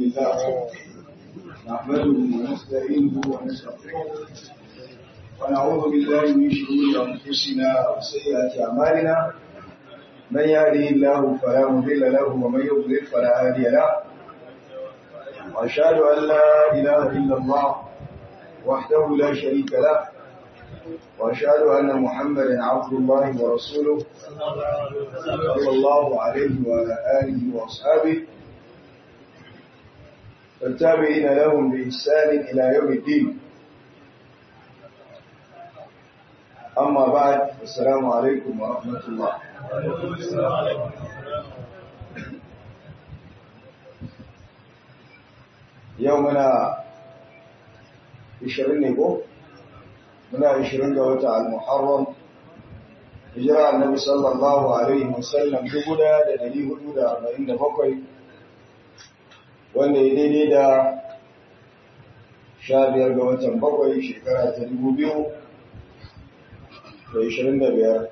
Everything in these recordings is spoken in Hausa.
لله نحمده ونستعينه ونستغفره ونعوذ بالله من شرور انفسنا وسيئات اعمالنا من يهده الله فلا مضل له ومن يضلل فلا هادي له واشهد ان لا اله الا الله وحده لا شريك له واشهد ان محمدا عبد الله ورسوله صلى الله عليه وعلى اله واصحابه والتابعين لهم بإحسان إلى يوم الدين أما بعد السلام عليكم ورحمة الله يومنا عشرين نبو منا عشرين قوة المحرم هجرة النبي صلى الله عليه وسلم جبنا لنبي هدود أربعين بقوي wanda ya daidai da sha biyar ga watan bakwai shekara ta dubu biyu da ishirin da biyar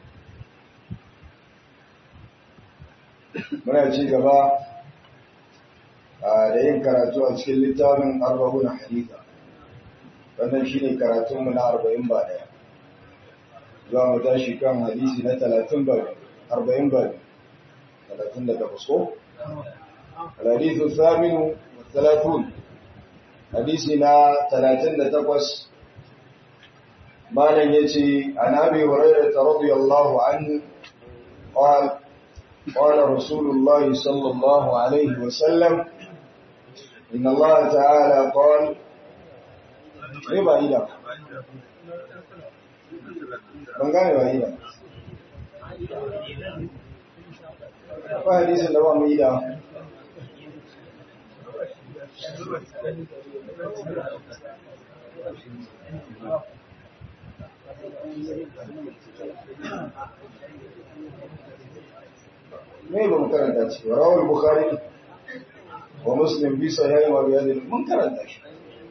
muna ci gaba da yin karatu a cikin littafin arba'u na hadita wannan shi ne karatunmu na arba'in ba daya za mu tashi kan hadisi na talatin ba arba'in ba talatin da takwas ko الحديث الثامن والثلاثون حديثنا ثلاثين تقوس ما لن يتي عن أبي هريرة رضي الله عنه قال قال رسول الله صلى الله عليه وسلم إن الله تعالى قال ربا إلى من قال ربا إلى فحديث اللوام إلى me ba mu karanta ci wa rawar bukhari wa muslim bi sahih wa riyad mun karanta shi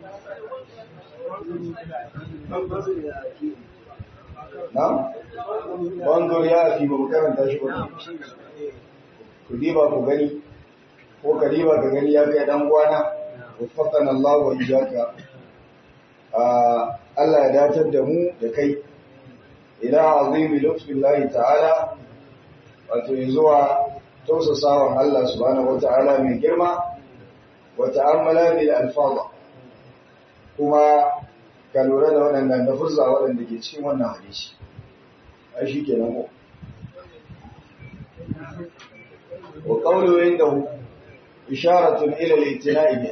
na banzur ya fi ba mu karanta shi ba ku diba ku gani ko kariba ka gani ya kai dan gwana waffaqana Allah wa iyyaka Allah ya datar da mu da kai ila azimi lutfillahi ta'ala wato zuwa tausasawan Allah subhanahu wata'ala mai girma wa ta'ammala bil alfaz kuma ka lura da waɗannan lafuzza waɗanda ke cikin wannan hadisi ai shi kenan ko wa qawlu indahu isharatun ila al-i'tina'i biha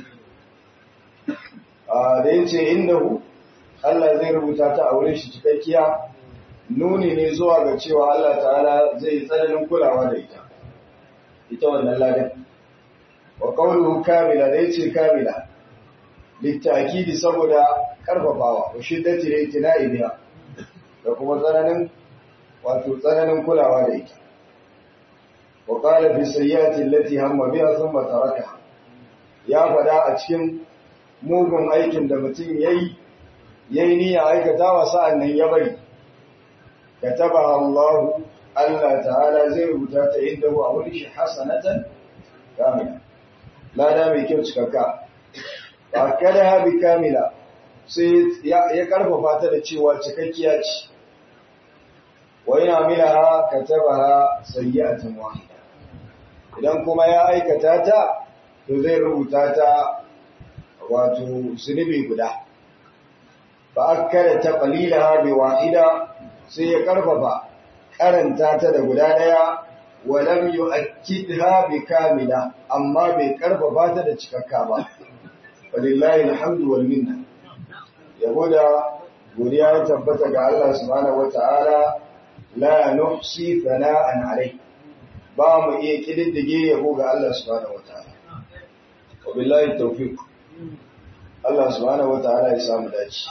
da yace indahu Allah zai rubuta ta a wurin shi cikakkiya nuni ne zuwa ga cewa Allah ta'ala zai tsananin kulawa da ita ita wannan ladan wa qawluhu kamila da yace kamila litakidi saboda karfafawa wa shiddati al-i'tina'i biha da kuma tsananin wato tsananin kulawa da ita وقال في السيئات التي هم بها ثم تركها ya fada a cikin mugun aikin da mutum yayi yayi niyya aikata wa sa'annan ya bari kataba Allah Allah ta'ala zai rubuta ta inda a wani shi hasanatan kamila lada mai kyau cikakka ba kada ha bi kamila sai ya karfafa ta da cewa cikakkiya ce wa yana milaha katabaha sayyi'atan wahida idan kuma ya aikata ta to zai rubuta ta wato zunubi guda ba akkada ta qalilaha bi wahida sai ya karfafa karanta ta da guda daya wa lam yu'akkidha bi kamila amma bai karfafa ta da cikakka ba walillahi alhamdu wal minna yabo da godiya ya tabbata ga Allah subhanahu wataala la nuhsi thana'an alayhi ba mu iya kididdige yabo ga Allah subhanahu wataala wa billahi tawfiq Allah subhanahu wataala ya samu dace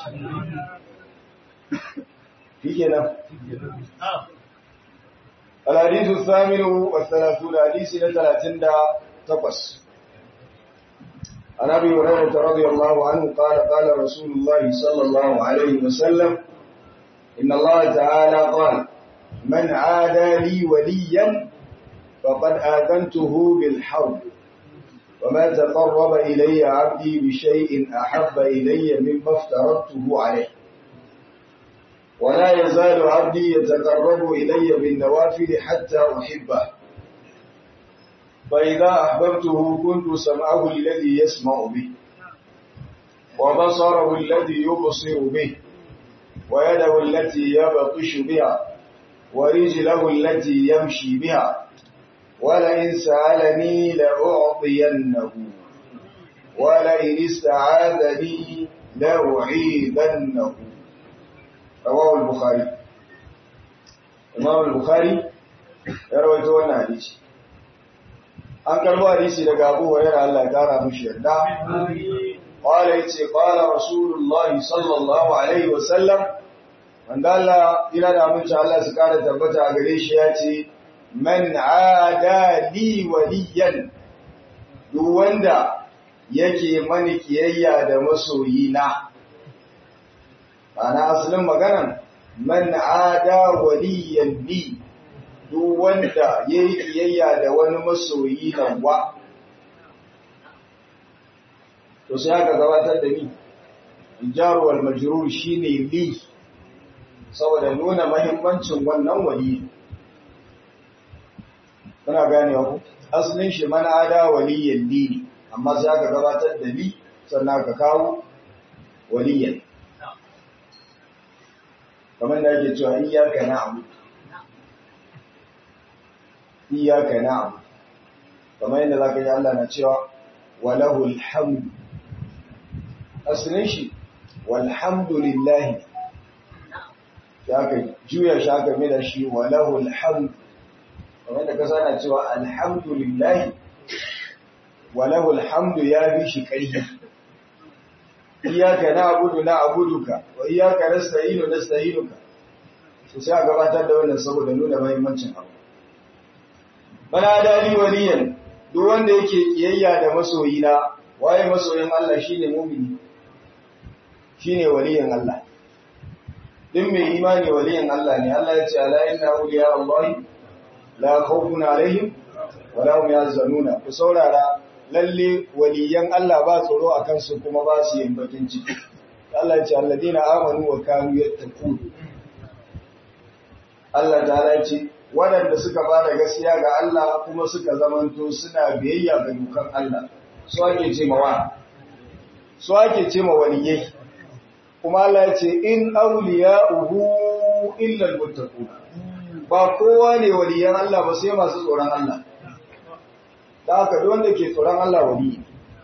shikenan الحديث الثامن والثلاثون حديث ثلاثين تقص عن ابي هريره رضي الله عنه قال قال رسول الله صلى الله عليه وسلم ان الله تعالى قال من عادى لي وليا فقد آذنته بالحرب وما تقرب إلي عبدي بشيء أحب إلي مما افترضته عليه ولا يزال عبدي يتقرب إلي بالنوافل حتى أحبه فإذا أحببته كنت سمعه الذي يسمع به وبصره الذي يبصر به ويده التي يبطش بها ورجله التي يمشي بها ولئن سألني لأعطينه ولئن استعاذني لأعيذنه رواه البخاري Imam Bukhari ya rawaito wannan hadisi an karbo hadisi daga Abu Hurairah Allah ya kara mushi yarda qala yace qala Rasulullah sallallahu alaihi wasallam wanda Allah ina da aminci Allah su kara tabbata a gare shi yace man ada li waliyan duk wanda yake mani kiyayya da masoyina ana asalin maganan man ada waliyan li duk wanda yayi kiyayya da wani masoyi nan wa to sai aka gabatar da ni jar wal majrur shine li saboda nuna mahimmancin wannan wali kuna gane ku asalin shi man ada waliyan li amma sai aka gabatar da li sannan aka kawo waliyan kamar da ake cewa iyaka na'budu iyaka na'budu kamar yadda zaka ji Allah na cewa walahul hamd asalin shi walhamdulillah zaka juya shi aka mai da shi walahul hamd kamar da ka sana cewa alhamdulillah walahul hamd ya bi shi ƙarfi iyaka na'budu na'buduka wa iyaka nasta'inu nasta'inuka to sai a gabatar da wannan saboda nuna muhimmancin abu bana dali waliyan duk wanda yake kiyayya da masoyina waye masoyin Allah shine mu'mini shine waliyin Allah din mai imani waliyin Allah ne Allah ya ce ala inna awliya Allah la khawfun alaihim wa la hum yahzanuna ku saurara lalle waliyan Allah ba tsoro a kansu kuma ba su yin bakin ciki. Allah ce alladina amanu wa kanu yattaqun. Allah ta ce waɗanda suka ba da gaskiya ga Allah kuma suka zamanto suna biyayya ga dukan Allah. Su ake ce ma wa? Su ake ce ma waliyai. Kuma Allah ya ce in awliya'uhu illa almuttaqun. Ba kowa ne waliyan Allah ba sai masu tsoron Allah. da aka duk wanda ke tsoron Allah wali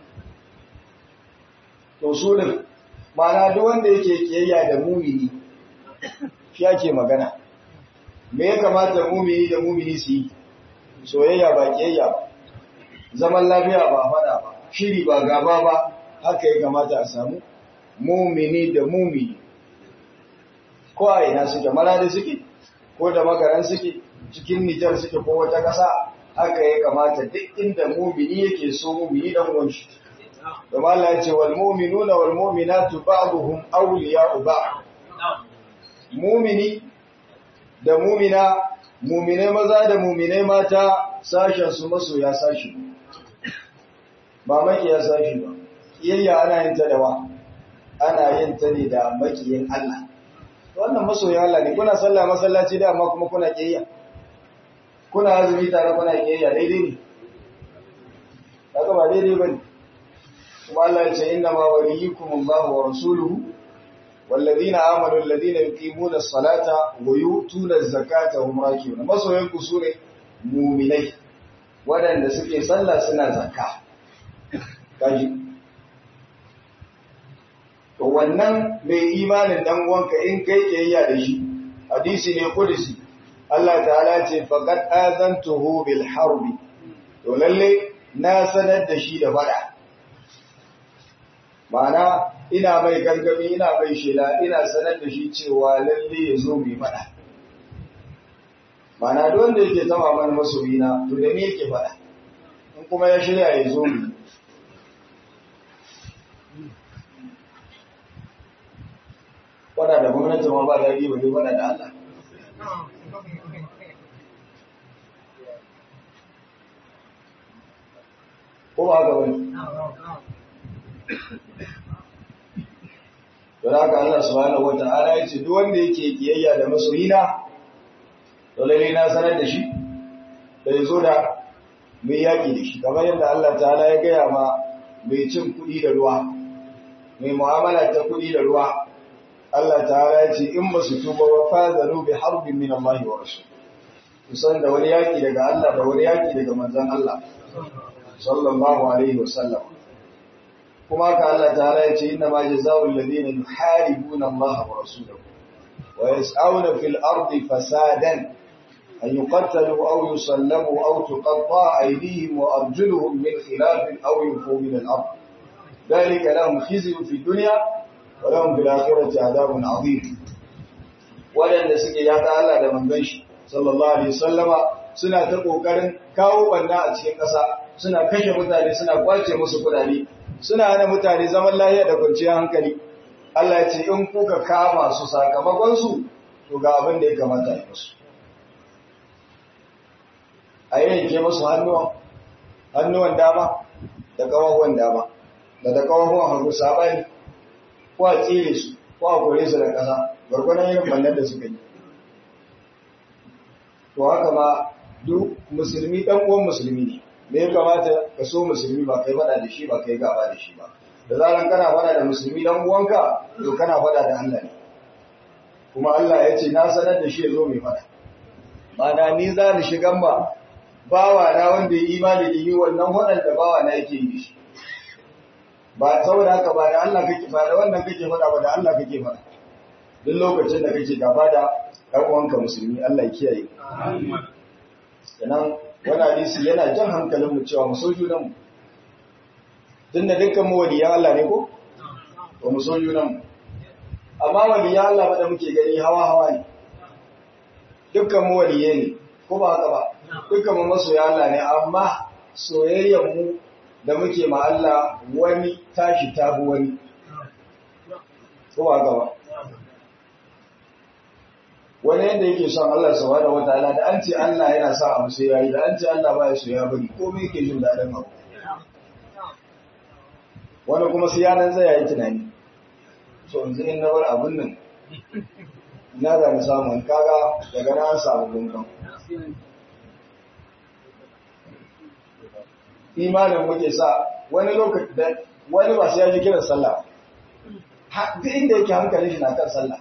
to su din mana duk wanda yake kiyayya da mumini shi ake magana me ya kamata mumini da mumini su yi soyayya ba kiyayya ba zaman lafiya ba fada ba shiri ba gaba ba haka ya kamata a samu mumini da mumini ko a ina suke maradi suke ko da makaran suke cikin nijar suke ko wata ƙasa haka ya kamata duk inda mumini yake so mumini dan uwanshi kuma Allah ya ce wal mu'minuna wal mu'minatu ba'dhum awliya'u ba'd mumini da mumina mumine maza da mumine mata sashen su masoya sashi ba makiya sashi ba kiyayya ana yin ta da wa ana yin ta ne da makiyin Allah wannan masoya Allah ne kuna sallah masallaci da amma kuma kuna kiyayya kuna azumi tare kuna kiyayya daidai ne kaga ba daidai bane kuma Allah ya ce inna ma waliyukum Allah wa rasuluhu والذين آمنوا الذين يقيمون الصلاة ويؤتون الزكاة هم راكعون masoyan ku sune mu'minai wadanda suke sallah suna zakka kaji to wannan mai imanin dan uwanka in kai kiyayya da shi hadisi ne kudusi Allah ta'ala ce faqad azantuhu bil harbi to lalle na sanar da shi da fada ma'ana ina mai gargami ina mai shela ina sanar da shi cewa lalle ya zo mai fada ma'ana duk wanda yake zama mana masoyina to da me yake fada in kuma ya shirya ya zo mu fada da gwamnati ma ba daɗi ba ne fada da Allah ko ba ga wani don haka Allah subhanahu wata'ala ya ce duk wanda yake kiyayya da masoyina to lalle na sanar da shi da ya zo da mai yaƙi da shi kamar yadda Allah ta'ala ya gaya ma mai cin kuɗi da ruwa mai mu'amala ta kuɗi da ruwa Allah ta'ala ya ce in ba su tuba wa fazalu bi harbin min Allah wa rasul kusan da wani yaƙi daga Allah da wani yaƙi daga manzon Allah sallallahu alaihi wa sallam kuma ka Allah ta'ala ya ce inna ma jazaa'ul ladina yuharibuna Allah wa rasulahu wa yas'auna fil ardi fasadan أن يقتلوا أو يصلبوا أو تقطع أيديهم وأرجلهم من خلاف أو ينفوا من الأرض ذلك لهم خزي في الدنيا ولهم في الآخرة عذاب عظيم ولن سكي يا تعالى da manzon shi sallallahu alaihi wasallama suna ta kokarin kawo banna a cikin ƙasa suna kashe mutane suna kwace musu kudade suna hana mutane zaman lafiya da kwanciyar hankali Allah ya ce in kuka kama su sakamakon su to ga abin da ya kamata yi musu a yanke musu hannuwan hannuwan dama da kawahuwan dama da da kawahuwan hagu sabani ko a tsire su ko a kore su da ƙasa gwargwadon yin bannan da suka yi to haka ma duk musulmi ɗan uwan musulmi ne me ya kamata ka so musulmi ba kai faɗa da shi ba kai gaba da shi ba da zaran kana faɗa da musulmi ɗan uwanka to kana faɗa da Allah ne kuma Allah ya ce na sanar da shi ya zo mai faɗa ma'ana ni za ni shigan ba bawa na wanda ya imani da yi wannan waɗanda bawa na yake yi shi ba saboda haka ba da Allah kake ba da wannan kake faɗa ba da Allah kake faɗa duk lokacin da kake gaba da ɗan uwanka musulmi Allah ya kiyaye sannan wani hadisi yana jan hankalin mu cewa mu so junan mu tun da dukkan mu waliyan Allah ne ko ba mu so junan mu amma waliyan Allah ba da muke gani hawa hawa ne dukkan mu waliye ne ko ba haka ba dukkan mu masoya Allah ne amma soyayyar mu da muke ma Allah wani tashi tabu wani ko ba haka ba wani yadda yake son Allah subhanahu wataala da an ce Allah yana sa abu sai yayi da an ce Allah baya so ya bari komai yake jin dadin abu wani kuma sai yanan zai yayi tunani so yanzu in na bar abun nan ina da na samu kaga daga na samu gungun imanin muke sa wani lokaci da wani ba sai ya ji kiran sallah duk inda yake hankali shi na kan sallah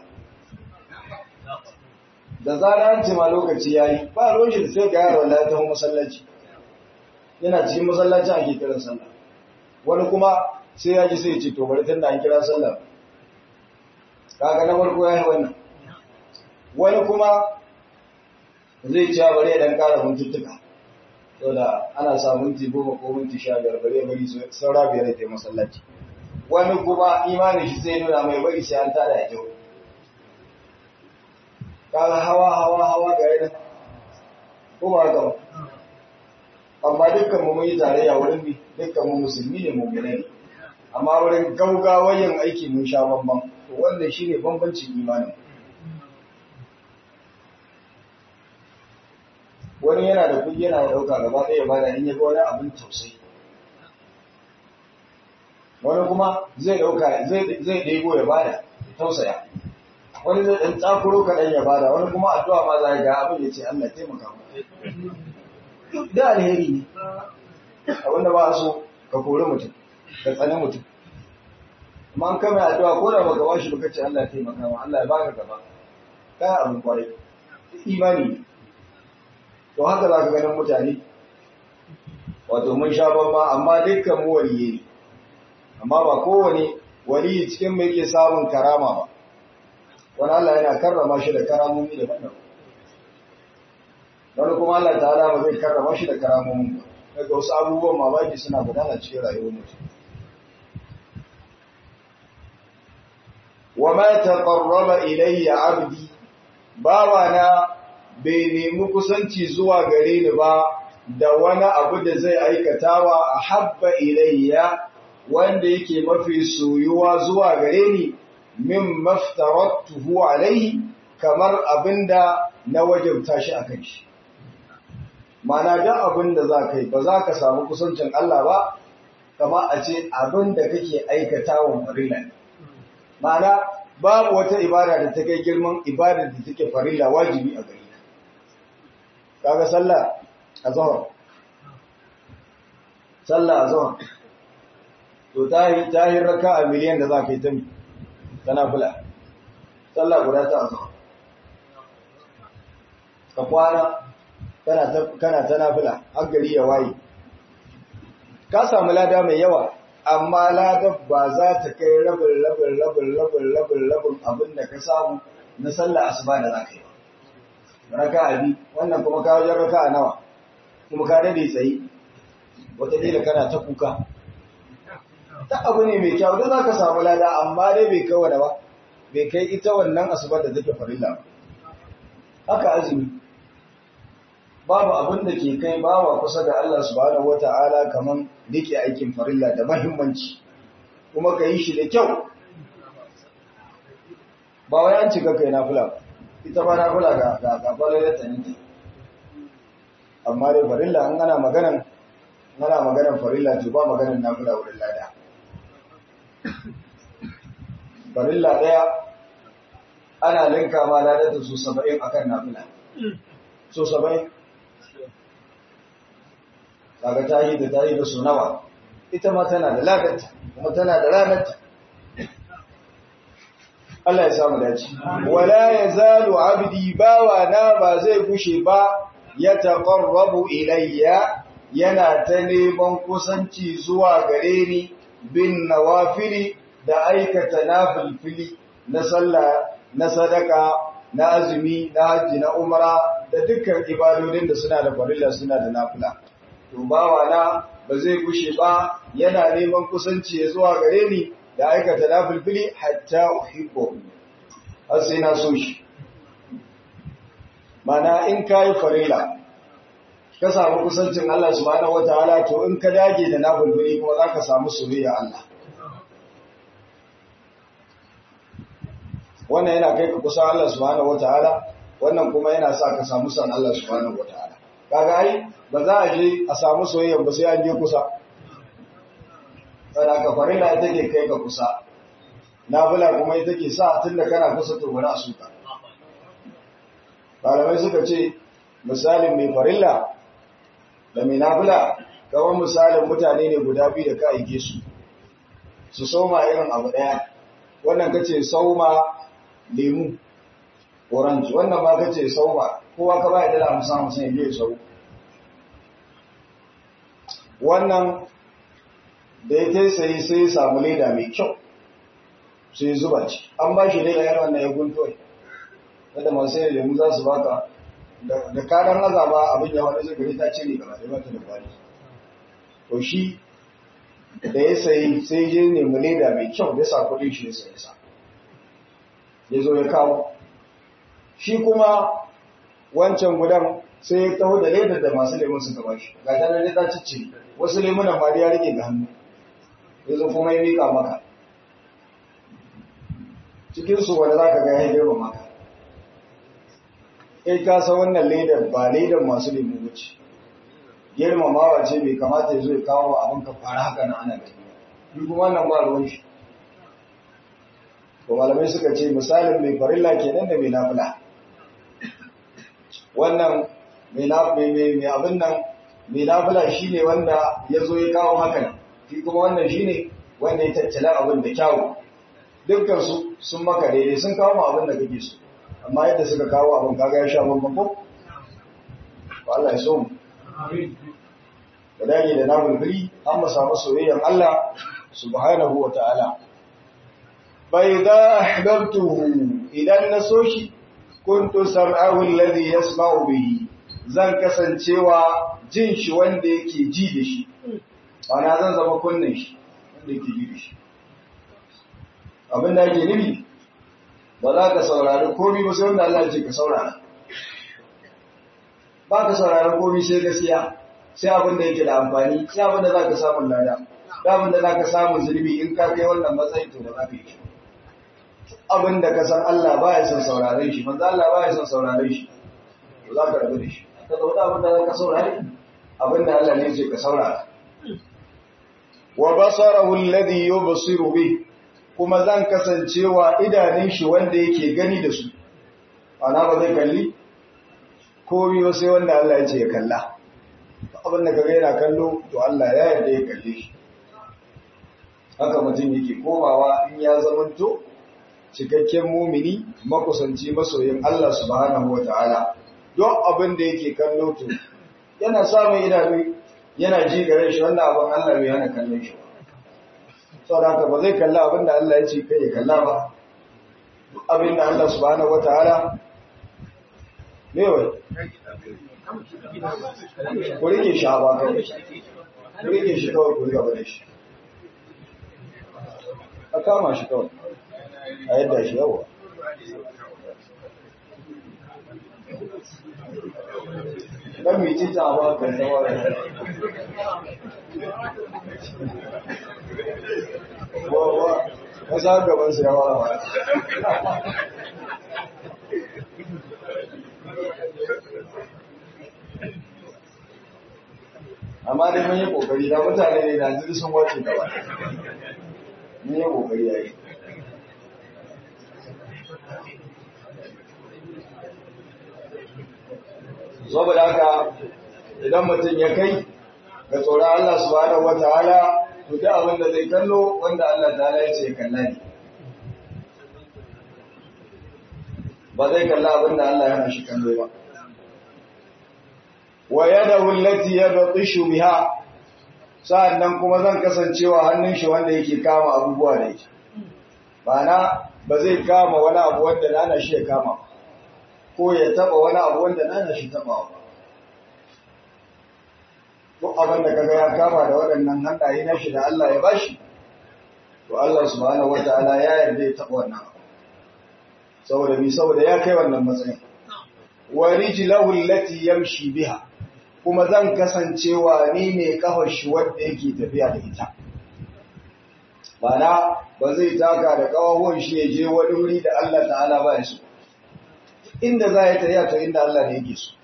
da zara an ce ma lokaci yayi ba roshin sai ga yaro Allah ta masallaci yana cikin masallacin ake kiran sallah wani kuma sai ya ji sai ya ce to bari tunda an kira sallah kaga na farko yayi wannan wani kuma zai ci bari ya dan kara mintuttuka saboda ana sa minti goma ko minti sha biyar bari ya bari saura biyar ya tafi masallaci wani kuma imanin shi sai nuna mai bari sai an tada ya kyau kaga hawa hawa hawa ga yana ko ba haka ba amma dukkan mu mun yi tarayya wurin bi dukkan mu musulmi ne mu ne amma wurin gaugawa yin aiki mun sha bamban to wannan shine bambancin imanin wani yana da kuɗi yana ɗauka gaba ɗaya bada in ya ga wani abin tausayi wani kuma zai ɗauka zai ɗebo ya bada tausaya wani zai ɗan tsakuro kaɗan ya bada wani kuma addu'a ma za ga abin ya ce Allah taimaka mu da alheri ne abin da ba a so ka kori mutum ka tsani mutum amma an kama addu'a ko da baka bashi baka ce Allah taimaka mu Allah ya baka gaba kai abin kwarai imani ne to haka za ka ganin mutane wato mun sha babba amma dukkan mu waliye ne amma ba kowane waliyi cikin mai ke samun karama ba wani Allah yana karrama shi da karamomi da wannan wani kuma Allah ta'ala ba zai karrama shi da karamomin ba daga wasu abubuwan mamaki suna gudana cikin rayuwar mutum wa ma taqarraba ilayya 'abdi bawana bai nemi kusanci zuwa gare ni ba da wani abu da zai aikatawa a habba ilayya wanda yake mafi soyuwa zuwa gare ni min maftaratuhu alaihi kamar abinda na wajabta shi akan shi mana da abinda za ka yi ba za ka samu kusancin Allah ba kama a ce abin da kake aikata wa farilla ne ma'ana babu wata ibada da ta kai girman ibada da take farilla wajibi a gari kaga sallah azhar sallah azhar to tahi tahi raka'a miliyan da zaka yi ta mi tana fula sallah guda ta azhar ka kwana kana ta kana ta nafila har gari ya waye ka samu lada mai yawa amma ladar ba za ta kai rabin rabin rabin rabin rabin rabin abin da ka samu na sallah asuba da za ka yi ba raka abi wannan kuma ka wajen raka nawa kuma ka dade tsaye wataƙila kana ta kuka ta abu ne mai kyau da za ka samu lada amma dai bai kai wada ba bai kai ita wannan asuba da take farilla ba haka azumi babu abin da ke kai bawa kusa da Allah subhanahu wata'ala kaman rike aikin farilla da mahimmanci kuma ka yi shi da kyau ba wai an cika kai nafila ita ba nafila ga ga ga falalar ta ne amma dai farilla an ana maganan ana maganan farilla to ba maganan nafila wurin lada farilla daya ana linka ma ladar da su 70 akan nafila so 70 kaga ta yi da ta yi da su nawa ita ma tana da ladarta kuma tana da ranarta Allah ya samu dace wala yazalu abdi bawa na ba zai gushe ba ya taqarrabu ilayya yana ta neman kusanci zuwa gare ni bin nawafili da aikata nafilfili na sallah na sadaka na azumi na haji na umra da dukkan ibadodin da suna da farilla suna da nafila to bawana ba zai gushe ba yana neman kusanci ya zuwa gare ni da aikata nafilfili hatta uhibbu har sai na so shi mana in kai farila ka samu kusancin Allah subhanahu wataala to in ka dage da nafilfili kuma zaka samu soyayya Allah wannan yana kai ka kusa Allah subhanahu wataala wannan kuma yana sa ka samu san Allah subhanahu wataala kaga ai ba za a je a samu soyayya ba sai an je kusa saboda ka farilla ita ke kai ka kusa nafila kuma ita ke sa tunda kana kusa to bari a suka malamai suka ce misalin mai farilla da mai nafila kamar misalin mutane ne guda biyu da ka aike su su soma irin abu daya wannan kace sauma lemu orange wannan ba kace sauma kowa ka ba ya dala musa musa ya je sau wannan da ya ta sai sai ya samu leda mai kyau sai zuba ci an ba shi leda yana wannan ya gunto wanda masu sai lemu za su baka da karan azaba abin ya wani zai ta cire gaba da mata da kwari to shi da ya sayi sai je nemi leda mai kyau da sa kuɗin shi ya sayi sa ya zo ya kawo shi kuma wancan gudan sai ya taho da ledar da masu lemun suka ba shi ga ta da ta cicci wasu lemunan ma ya rike ga hannu ya zo kuma ya mika maka cikinsu wanda za ka ga ya girma maka kai ka san wannan ledar ba ledar masu lemu wuce girmamawa ce bai kamata ya zo ya kawo abin ka fara haka na ana gani yi kuma wannan ba ruwan shi to malamai suka ce misalin mai farilla kenan da mai nafila wannan mai abin nan mai nafila shi ne wanda ya zo ya kawo hakan shi kuma wannan shi ne wanda ya tattala abin da kyawu dukkansu sun maka daidai sun kawo ma abin da kake so amma yadda suka kawo abin kaga ya sha bambam ko ba Allah ya so mu da dage da namun biri an mu samu soyayyar Allah subhanahu wa ta'ala bai da ahbabtuhu idan na so shi kuntu sam'ahu alladhi yasma'u bihi zan kasancewa jin shi wanda yake ji da shi ana zan zama kunnen shi wanda yake ji da shi abin da yake nufi ba za ka saurari komai ba sai wanda Allah ya ce ka saurara ba ka saurari komai sai gaskiya sai abin da yake da amfani sai abin da za ka samu lada da abin da za ka samu zulmi in ka kai wannan matsayin to ba za ka yi abin da ka san Allah ba ya son sauraren shi manzo Allah ba ya son sauraren shi to za ka rabu da shi ka zauna abin da za ka saurare abin da Allah ne ce ka saurara wa basarahu alladhi yubsiru bi kuma zan kasancewa idanun shi wanda yake gani da su ana ba zai kalli komai sai wanda Allah ya ce ya kalla abin da kaga yana kallo to Allah ya yarda ya kalle shi haka mutum yake komawa in ya zamanto cikakken mumini makusanci masoyin Allah subhanahu wata'ala don abin da yake kallo to yana samun idanu yana ji gare shi wannan abin Allah bai hana kallon shi saboda haka ba zai kalla abin da Allah ya ce kai ya kalla ba duk abin da Allah subhanahu wata'ala ne wai ku rike shi a ba kawai ku rike shi kawai ku riga da shi a kama shi kawai a yadda shi yawa ɗan miti ta ba ka zama da wawa wasa gabansu yawa ba amma dai mun yi kokari da mutane ne da jiri sun wace gaba mun yi kokari yayi saboda haka idan mutum ya kai ga tsoron Allah subhanahu wataala to duk abin da zai kallo wanda Allah ta'ala ya ce ya kalla ne ba zai kalla abin da Allah ya hana shi kallo ba wa yadahu allati yabtishu biha sa'annan kuma zan kasancewa hannun shi wanda yake kama abubuwa da ita bana ba zai kama wani abu wanda nana shi ya kama ko ya taba wani abu wanda nana shi taba ba duk abin da kaga ya kama da waɗannan hannaye na shi da Allah ya bashi to Allah subhanahu wataala ya yarda ya taba wannan abu saboda bi saboda ya kai wannan matsayin wa rijlahu allati yamshi biha kuma zan kasancewa ni ne kafar shi wanda yake tafiya da ita bana ba zai taka da kawawon shi ya je wani wuri da Allah ta'ala ba ya so inda za ya tafiya to inda Allah ne yake so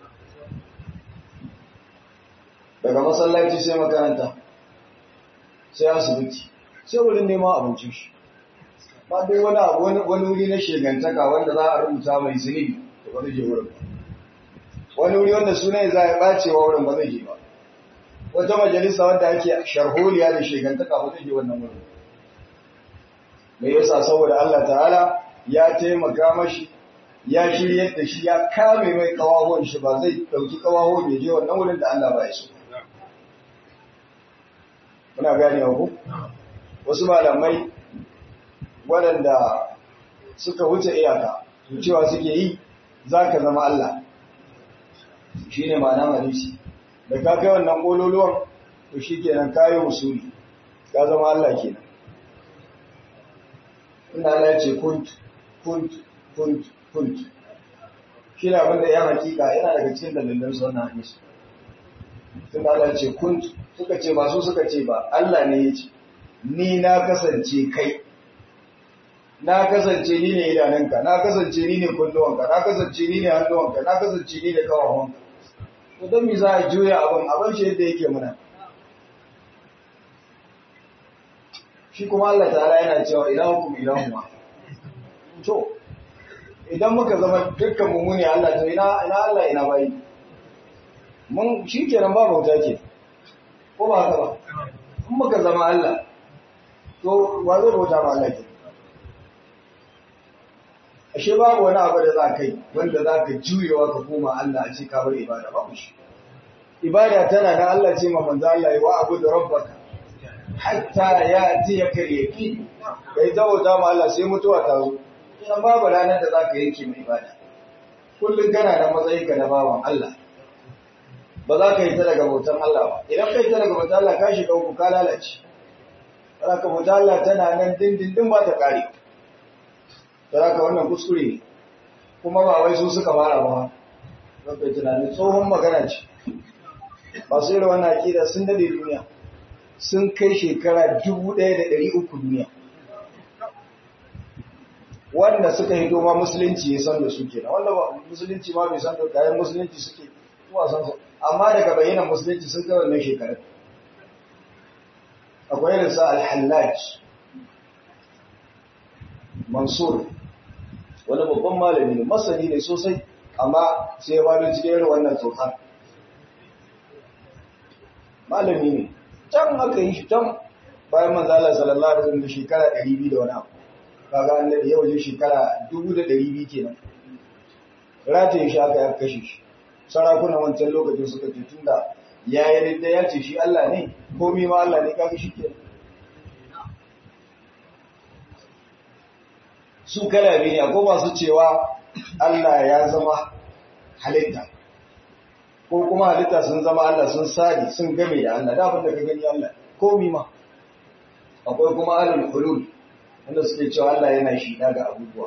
daga masallaci sai makaranta sai asibiti sai wurin neman abincin shi ba dai wani abu wani wuri na shegantaka wanda za a rubuta mai zunubi to ba zai je wurin wani wuri wanda suna za a ɓace wa wurin ba zai je ba wata majalisa wanda ake sharholiya da shegantaka ba zai je wannan wurin mai yasa saboda Allah ta'ala ya taimaka mashi ya shiryar da shi ya kame mai kawahon shi ba zai ɗauki kawahon ya je wannan wurin da Allah ba ya so muna gane ku wasu malamai waɗanda suka wuce iyaka cewa suke yi za ka zama Allah shi ne ma'ana hadisi da ka kai wannan ƙololuwan to shi kenan kayi usuli ka zama Allah kenan inda Allah ya ce kunt kunt kunt kunt shi ne abinda ya hakika yana daga cikin dalilan su wannan hadisi tunda Allah ya ce kunt suka ce ba su suka ce ba Allah ne ya ce ni na kasance kai na kasance ni ne idanunka na kasance ni ne kunnuwanka na kasance ni ne hannuwanka na kasance ni ne kawawanka to don mi za a juya abin abin shi yadda yake muna shi kuma Allah ta'ala yana cewa ilahukum ilahuma to idan muka zama dukkan mu ne Allah to ina ina Allah ina bai mun shi kenan ba bauta ke ko ba haka ba in muka zama Allah to wa zai bauta ma Allah ke ashe babu wani abu da za ka yi wanda za ka juyewa ka koma Allah a ce ka bar ibada babu shi ibada tana da Allah ce ma manzo Allah wa abu da rabbaka hatta ya ji ya karyaki bai zawata ma Allah sai mutuwa ta zo idan babu ranar da za ka yanke mai ibada kullum kana da matsayin ka na bawan Allah ba za ka yi ta daga bautan Allah ba idan ka yi ta daga bautan Allah ka shiga uku ka lalace ka bautan Allah tana nan dindindin ba ta kare Saraka wannan kuskure ne, kuma ba wai su suka fara ba, don kai tunanin tsohon magana ce. Masu irin wannan akida sun dade duniya, sun kai shekara dubu ɗaya da ɗari uku duniya. Wanda suka hito ma musulunci ya san da su kenan, wanda ba musulunci ma bai san da kayan musulunci suke zuwa san su, amma daga bayanan musulunci sun kai wannan shekarun. akwai irin sa al-hallaj mansur wani babban malami ne masani ne sosai amma sai ya bada cikin irin wannan tsohon malami ne can aka yi shi can bayan manzala sallallahu alaihi wasallam da shekara 200 da wani abu kaga an da yau je shekara 1200 kenan rataye shi aka ya kashe shi sarakunan wancan lokacin suka ce tunda ya yi da ya ce shi Allah ne komi ma Allah ne kaga shi kenan su kala biyu ne akwai masu cewa Allah ya zama halitta ko kuma halitta sun zama Allah sun sadi sun game da Allah da abinda ka gani Allah komi ma akwai kuma alul hulul wanda suke cewa Allah yana shida ga abubuwa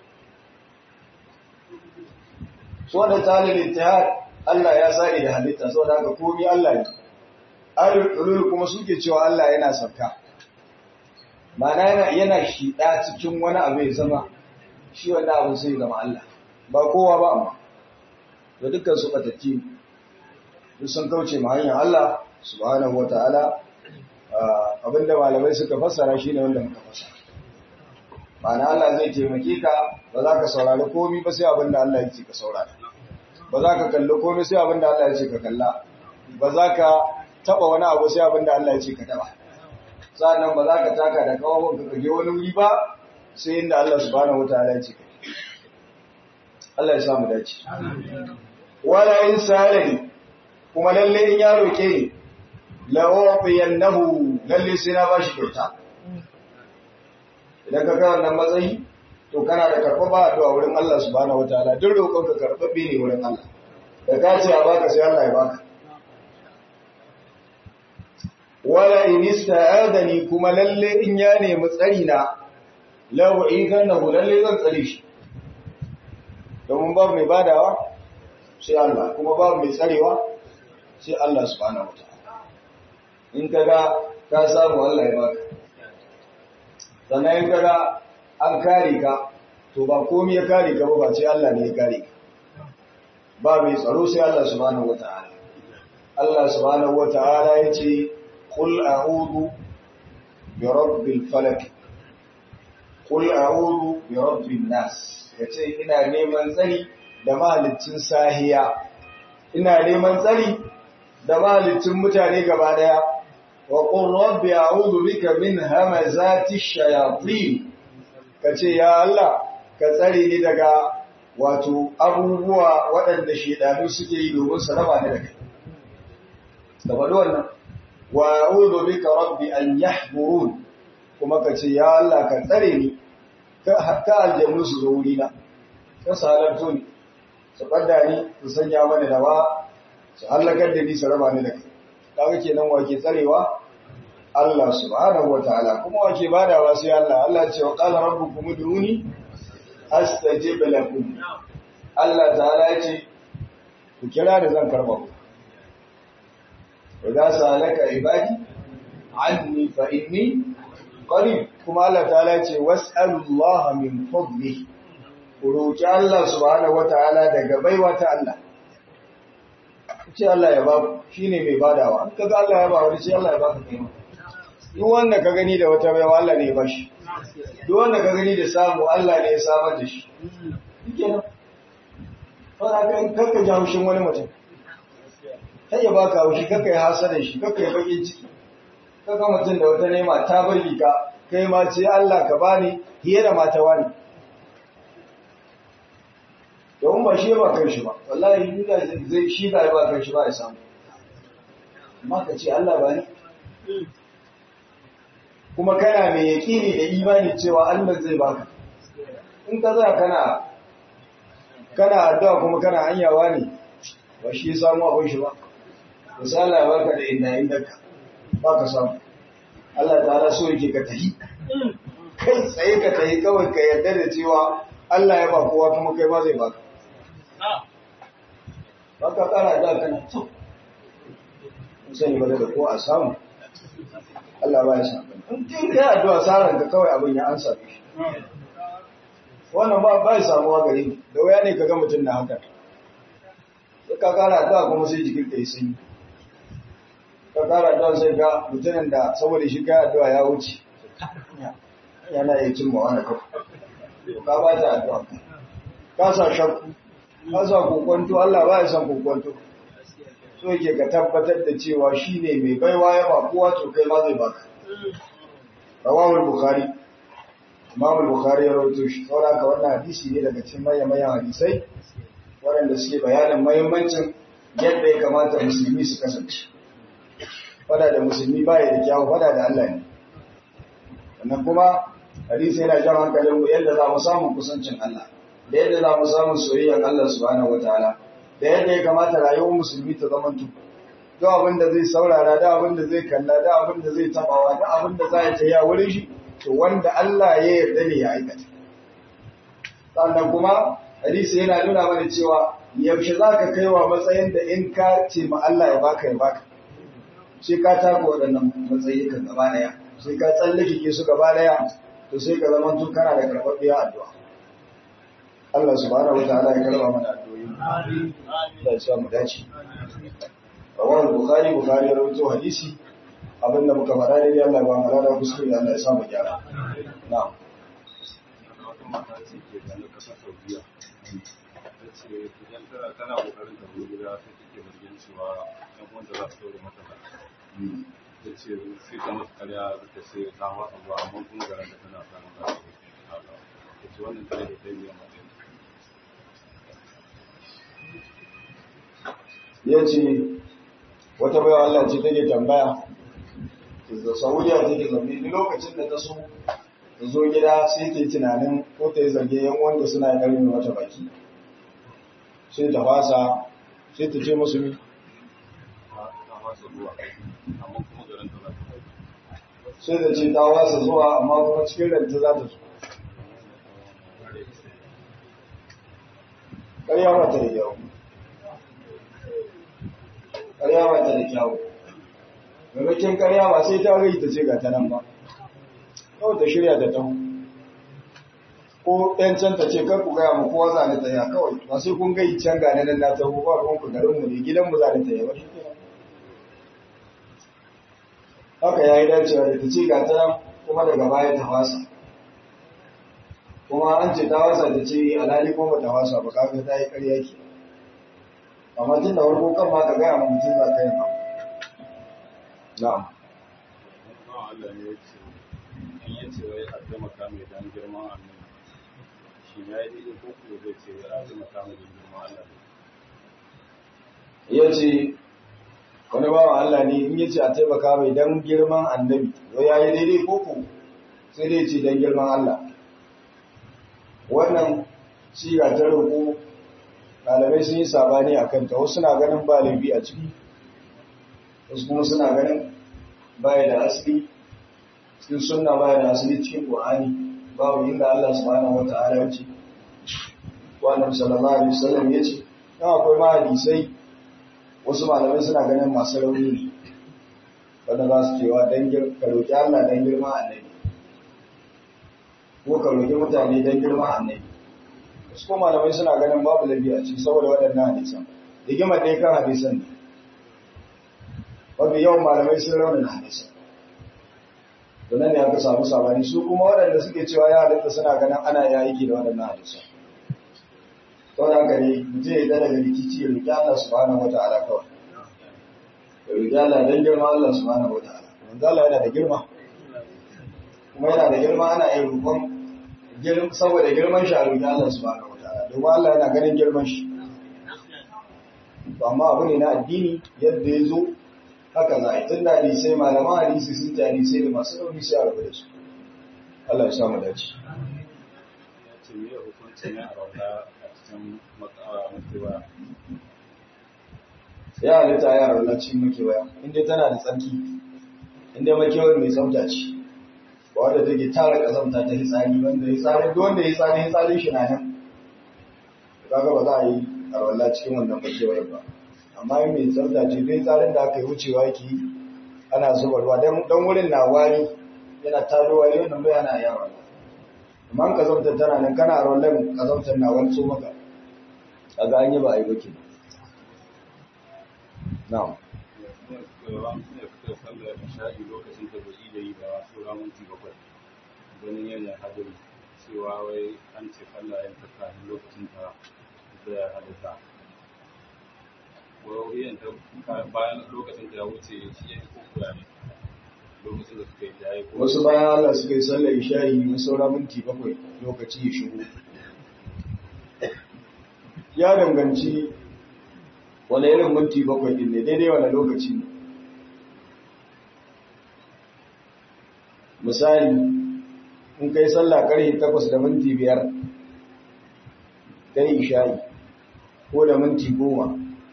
so da talil ittihad Allah ya sadi da halitta saboda haka komi Allah ne alul hulul kuma suke cewa Allah yana sauka Mana yana yana shida cikin wani abu ya zama shi wannan abu sai zama Allah ba kowa ba amma to dukkan su batacci duk sun kauce ma hanyar Allah subhanahu wataala abinda malamai suka fassara shine wanda muka fassara ma'ana Allah zai taimake ka ba za ka saurari komai ba sai abinda Allah ya ce ka saurara ba za ka kalli komai sai abinda Allah ya ce ka kalla ba za ka taba wani abu sai abinda Allah ya ce ka taba sannan ba za ka taka da kawon ka kaje wani wuri ba sai inda Allah subhanahu wataala ya ce ka Allah ya samu dace wala in salani kuma lalle in ya roke ni la ufiyannahu lalle sai na bashi kyauta idan ka ga wannan matsayi to kana da karɓa ba addu'a wurin Allah subhanahu wataala duk roƙon ka karɓaɓɓe ne wurin Allah da ka ce a baka sai Allah ya baka wala in ista'adani kuma lalle in ya nemi tsari na law idannahu lalle zan tsare shi domin babu mai badawa sai Allah kuma babu mai tsarewa sai Allah subhanahu wataala in kaga ka samu Allah ya baka sannan in kaga an kare ka to ba komai ya kare ka ba ba sai Allah ne ya kare ka ba mai tsaro sai Allah subhanahu wataala Allah subhanahu wataala yace qul a'udhu bi rabbil falaq qul a'udhu bi rabbin nas yace ina neman tsari da mahalicin sahiya ina neman tsari da mahalicin mutane gaba daya wa qul rabbi a'udhu bika min hamazati shayatin kace ya Allah ka tsare ni daga wato abubuwa waɗanda shedanu suke yi domin su raba ni da kai da faɗi wannan wa a'udhu bika rabbi an yahburun kuma kace ya Allah ka tsare ni ka hatta aljannu su zo wurina ka salarto ni su ɓadda ni su sanya mana dawa su hallakar da ni su raba ni da kai kaga kenan wake tsarewa Allah subhanahu wataala kuma wake badawa sai Allah Allah ce wa qala rabbukum ud'uni astajib lakum Allah ta'ala ya ce ku kira da zan karba ku idan salaka ibadi anni fa inni qarib kuma Allah ta'ala ya ce was'alullaha min fadlihi ku roƙi Allah subhanahu wata'ala daga baiwa ta Allah ce Allah ya ba shi ne mai badawa an kaga Allah ya ba wani sai Allah ya baka kai duk wanda ka gani da wata baiwa Allah ne ya bashi duk wanda ka gani da samu Allah ne ya samar da shi kenan fara ka in karka ji haushin wani mutum kai ya baka haushi kakka ya hasada shi kakka ya bakin ciki kaga mutum da wata nema ta bari ka kai ma ce Allah ka bani fiye da mata wani domin ba shi ba kan shi ba wallahi inda zai shi da ba kan shi ba ya samu amma ka ce Allah ba ni kuma kana mai yaƙini da imani cewa Allah zai baka in ka za kana kana addu'a kuma kana hanyawa ne ba shi ya samu abin shi ba misali ya baka da inda inda ka ba ka samu Allah ta'ala so yake ka tahi kai tsaye ka tahi kawai ka yarda da cewa Allah ya ba kowa kuma kai ba zai baka ba ka kara da kana to sani ba da ko a samu Allah ba ya samu in kin kai addu'a saran ka kawai abin ya ansa shi wannan ba ba ya samuwa gare ni da waya ne kaga mutum na haka sai ka kara addu'a kuma sai jikin ka yi sanyi ka ka kara addu'a sai ga mutumin da saboda shi kai addu'a ya wuce yana iya cin mawa na kafa ka ba ta addu'a ka sa shakku ka sa kokonto Allah ba ya san kokonto so yake ka tabbatar da cewa shi ne mai baiwa ya ba kowa to kai ma zai baka rawahul bukhari imam bukhari ya rawaito shi saboda ka wannan hadisi ne daga cikin manyan manyan hadisai waɗanda suke bayanin muhimmancin yadda ya kamata musulmi su kasance fada da musulmi baya da kyawu fada da Allah ne sannan kuma hadisi yana jan hankalin mu yadda za mu samu kusancin Allah da yadda za mu samu soyayyar Allah subhanahu wataala da yadda ya kamata rayuwar musulmi ta zama tu duk abin da zai saurara da abin da zai kalla da abin da zai tabawa da abin da za ya taya wurin shi to wanda Allah ya yarda ne ya aikata sannan kuma hadisi yana nuna mana cewa yaushe za ka kai wa matsayin da in ka ce ma Allah ya baka ya baka sai ka taka waɗannan matsayi kan gaba ɗaya sai ka tsallake ke su gaba ɗaya to sai ka zama tun kana da karɓaɓɓiyar addu'a Allah subhanahu wa ta'ala ya karɓa mana addu'o'i Allah ya sa mu dace rawar bukhari bukhari ya rawaito hadisi abin da muka faɗa dai Allah ya ba mu rada kuskure Allah ya sa mu gyara na'am idan tana tana kokarin ta zo gida sai take zargin cewa ɗan wanda za su daure mata ba ta ce sai ta musu karya ta ce ta wasa zuwa amma kuma garin da tana samun za su ta ce wannan tare da kai biyan matsayin ya ce wata baiwa Allah ce take tambaya da Saudiya take zaune ni lokacin da ta so ta zo gida sai ta yi tunanin ko ta yi zarge yan wanda suna garin wata baki sai ta fasa sai ta ce musu mi ta wasa zuwa amma kuma garin ta za ta sai ta ce ta wasa zuwa amma kuma cikin ranta za ta zo ƙarya ba ta da kyau ƙarya ba ta da kyau maimakon ƙarya ba sai ta gai ta ce ga ta nan ba kawai ta shirya da taho ko ɗan can ta ce kar ku gaya mu kowa za ni tsaya kawai ba sai kun gai can ga nan na taho ba ruwan ku garin mu ne gidan mu za ni tsaya ba shi kenan haka yayi dacewa da ta ce ga ta nan kuma daga baya ta fasa kuma an ce ta wasa ta ce alhali ko ba ta wasa ba kaga ta yi ƙarya ke amma tun da farko kan ma ka gaya ma mutum za ka yi ba na'am ba Allah ne ya ce in ya ce wai a taimaka mai dan girman annabi shi ya yi daidai ko kuma zai ce wai a taimaka mai dan girman Allah ya ce wani bawan Allah ne in yace a taimaka mai dan girman annabi wai yayi daidai koko sai dai ce dan girman Allah wannan siga ta roƙo ɗalibai sun yi sabani a kanta wasu suna ganin ba laifi a ciki wasu kuma suna ganin baya da asali cikin sunna baya da asali cikin Qur'ani babu inda Allah subhanahu wata'ala ya ce wa annabi sallallahu alaihi wasallam ya ce dan akwai ma hadisai wasu malamai suna ganin masu rauni ne wanda za su cewa dan ka roki Allah dan girma annabi ko ka roki mutane dan girma annabi wasu kuma malamai suna ganin babu lafiya ce saboda waɗannan hadisan rigimar dai kan hadisan ne mafi yawan malamai sun raunin hadisan to nan ne aka samu sabani su kuma waɗanda suke cewa ya halitta suna ganin ana ya aiki da waɗannan hadisan to da haka ne mutum ya daga rikici ya roki Allah subhanahu wataala kawai ya roki Allah dan girma Allah subhanahu wataala manzo Allah yana da girma kuma yana da girma ana yin roƙon saboda girman shi a roki Allah subhanahu wataala domin Allah yana ganin girman shi to amma abu ne na addini yadda ya zo haka za a yi tun da hadisai malaman hadisi sun ta hadisai da masu rauni sai a rabu da su Allah ya samu dace ya ce me hukuncin ya rauna a cikin makewa ya halitta ya rauna cikin makewaya inda tana da tsarki inda makewar mai tsafta ce ba wadda take tara kazamta ta hitsari wanda ya tsari duk wanda ya tsari hitsarin shi na nan kaga ba za a yi arwalla cikin wannan makewar ba amma in mai tsafta ce dai tsarin da aka yi wucewa yake ana zuba ruwa don wurin na wari yana taro wari wannan bai ana yawa amma in kazamtar tana nan kana arwallan kazamtar na wani so maka kaga an yi ba a yi ba ke na'am suka sallar isha'i lokacin da bai da yi ba saura minti bakwai ganin yana hadari cewa wai an ce sallah yin ta kafin lokacin ta da halitta wai yin ta bayan lokacin ta ya wuce shi ya ko kula ne lokacin da suka yi da ya ko wasu bayan Allah suka yi sallar isha'i na saura minti bakwai lokaci ya shigo ya danganci wani irin minti bakwai din ne daidai wani lokaci ne misali in kai sallah karfe takwas da minti biyar ta isha'i ko da minti goma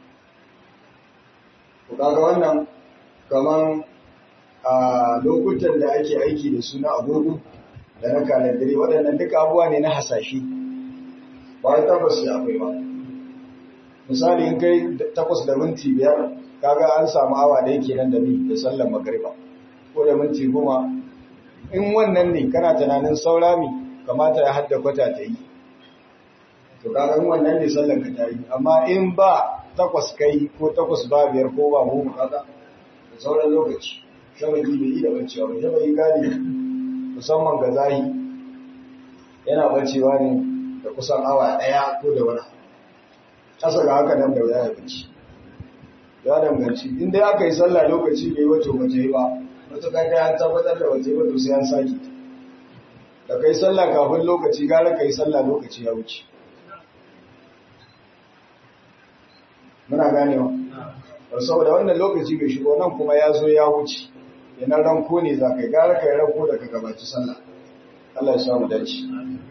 ku kaga wannan kaman a lokutan da ake aiki da su na agogo da na kalandare waɗannan duka abuwa ne na hasashe ba wai tabbas ya akwai ba misali in kai takwas da minti biyar kaga an samu awa da yake nan da bi da sallar magariba ko da minti goma in wannan ne kana tunanin saura mi kamata ya hadda kwata ta yi to kaga in wannan ne sallar ka ta yi amma in ba takwas kai ko takwas ba biyar ko ba goma kaga da sauran lokaci shabaki bai yi da bancewa ba shabaki gadi musamman ga zahi yana bancewa ne da kusan awa ɗaya ko da wani ƙasa ga haka nan da wuya ya banci ya danganci in dai aka yi sallah lokaci bai wato waje ba matuƙar kai an tabbatar da waje ba to sai an sake da kai sallah kafin lokaci gara kai sallah lokaci ya wuce muna ganewa saboda wannan lokaci bai shigo nan kuma ya zo ya wuce yanar ranko ne za ka yi gara ka yi ranko da ka gabaci sallah Allah ya samu dace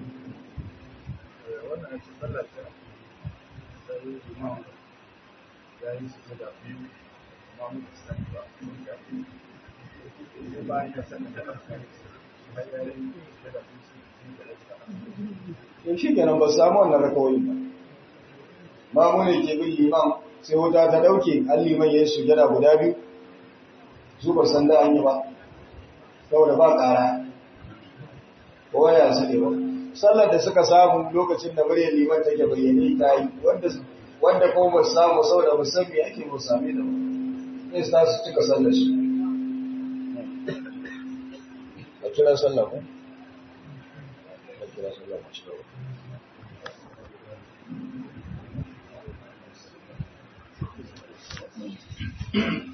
in shi kenan ba samu wannan rakawai ba mamu ne ke bin liman sai wuta ta dauke an liman ya yi sujada guda biyu su ba san da an yi ba saboda ba ƙara ko ya su ne ba sallar da suka samu lokacin da muryar liman take bayyane ta yi wanda kuma ba samu saboda ba san me ake ba same da ba sai su su cika sallar su a kira sallar ku a kira sallar ku cika Thank you.